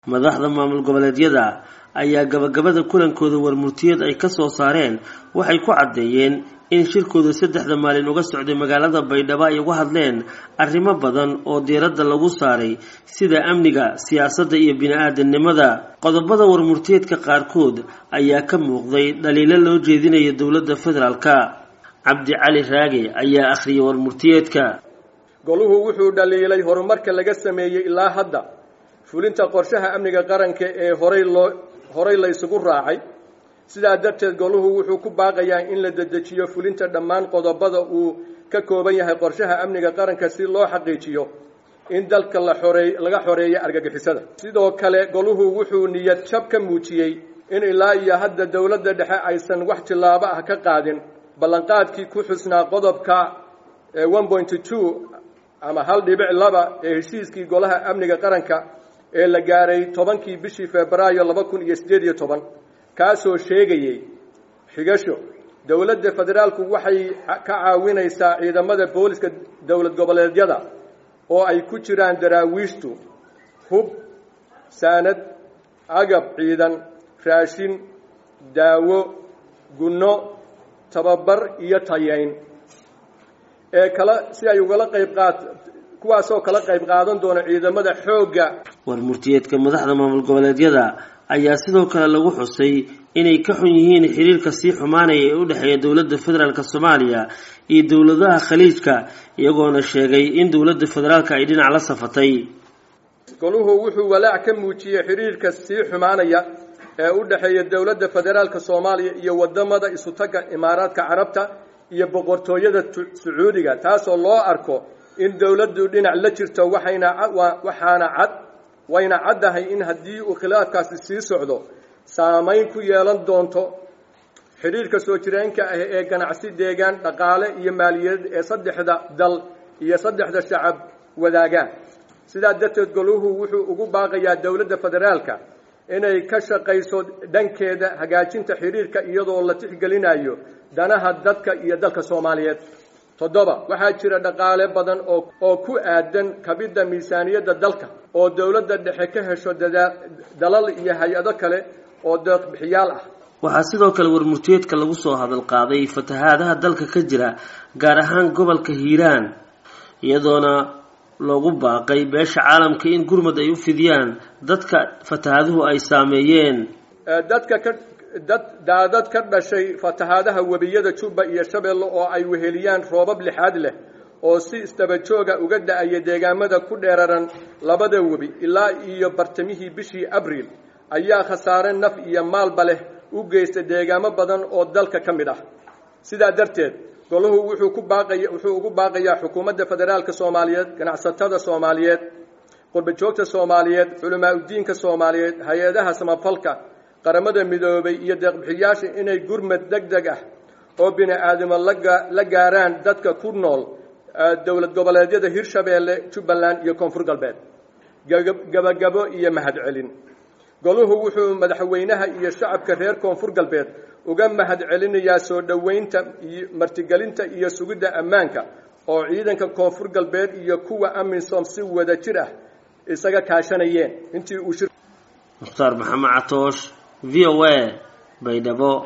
madaxda maamul goboleedyada ayaa gabagabada kulankooda warmurtiyeed ay kasoo saareen waxay ku caddeeyeen in shirkooda saddexda maalin uga socday magaalada baydhabo ay uga hadleen arrimo badan oo diiradda lagu saaray sida amniga siyaasadda iyo bini-aadamnimada qodobada warmurtiyeedka qaarkood ayaa ka muuqday dhaliilo loo jeedinaya dowladda federaalka cabdi cali raage ayaa akhriyay warmurtiyeedka goluhu wuxuu dhaliilay horumarka laga sameeyey ilaa hadda fulinta qorshaha amniga qaranka ee horay loo horay la isugu raacay sidaa darteed goluhu wuxuu ku baaqayaa in la dedejiyo fulinta dhammaan qodobada uu ka kooban yahay qorshaha amniga qaranka si loo xaqiijiyo in dalka la xoreey laga xoreeyo argagixisada sidoo kale goluhu wuxuu niyad jab ka muujiyey in ilaa iyo hadda dowladda dhexe aysan wax tillaabo ah ka qaadin ballanqaadkii ku xusnaa qodobka one point two ama hal dhibic laba ee heshiiskii golaha amniga qaranka ee la gaaray tobankii bishii febraayo laba kun iyo siddeed iyo toban kaasoo sheegayey xigasho dowladda federaalku waxay ka caawinaysaa ciidamada booliska dowlad goboleedyada oo ay ku jiraan daraawiishtu hub saanad agab ciidan raashin daawo gunno tababar iyo tayayn ee kala si ay ugala qayb qaat kuwaasoo kala qayb qaadan doona ciidamada xoogga warmurtiyeedka madaxda maamul goboleedyada ayaa sidoo kale lagu xusay inay ka xun yihiin xiriirka sii xumaanaya ee u dhexeeya dowladda federaalk soomaaliya iyo dowladaha khaliijka iyagoona sheegay in dowladda federaalka ay dhinac la safatay goluhu wuxuu walaac ka muujiyey xiriirka sii xumaanaya ee u dhexeeya dowladda federaalka soomaaliya iyo wadamada isutaga imaaraadka carabta iyo boqortooyada sacuudiga taasoo loo arko in dowladdu dhinac la jirto waxayna waxaana cad wayna caddahay in haddii uu khilaafkaasi sii socdo saamayn ku yeelan doonto xidhiirka soo jireenka ah ee ganacsi deegaan dhaqaale iyo maaliyadeed ee saddexda dal iyo saddexda shacab wadaagaan sidaa darteed goluhu wuxuu ugu baaqayaa dowladda federaalka inay ka shaqayso dhankeeda hagaajinta xidhiirka iyadoo la tixgelinayo danaha dadka iyo dalka soomaaliyeed toddoba waxaa jira dhaqaale badan oo oo ku aadan kabidda miisaaniyadda dalka oo dowladda dhexe ka hesho dalal iyo hay-ado kale oo deeqbixiyaal ah waxaa sidoo kale warmurtiyeedka lagu soo hadal qaaday fatahaadaha dalka ka jira gaar ahaan gobolka hiiraan iyadoona loogu baaqay beesha caalamka in gurmad ay u fidiyaan dadka fatahaaduhu ay saameeyeen dadka ka dad daadad ka dhashay fatahaadaha webiyada jubba iyo shabeelle oo ay weheliyaan roobab lixaad leh oo si istabajooga uga da-aya deegaamada ku dheeraran labada webi ilaa iyo bartamihii bishii abriil ayaa khasaare naf iyo maalba leh u geysta deegaamo badan oo dalka ka mid ah sidaa darteed goluhu wuxuu ku baaqaya wuxuu ugu baaqayaa xukuumadda federaalka soomaaliyeed ganacsatada soomaaliyeed qurbajoogta soomaaliyeed culamaa udiinka soomaaliyeed hay-adaha samafalka qaramada midoobay iyo deeqbixiyaasha inay gurmad deg deg ah oo bini aadamo la gaaraan dadka ku nool dowlad goboleedyada hirshabeelle jubbaland iyo koonfur galbeed gabagabo iyo mahadcelin goluhu wuxuu madaxweynaha iyo shacabka reer koonfur galbeed uga mahadcelinayaa soo dhoweynta martigelinta iyo sugidda ammaanka oo ciidanka koonfur galbeed iyo kuwa amisom si wada jir ah isaga kaashanayeen intii uu mukhtaar maxamed catoosh v o a baydhabo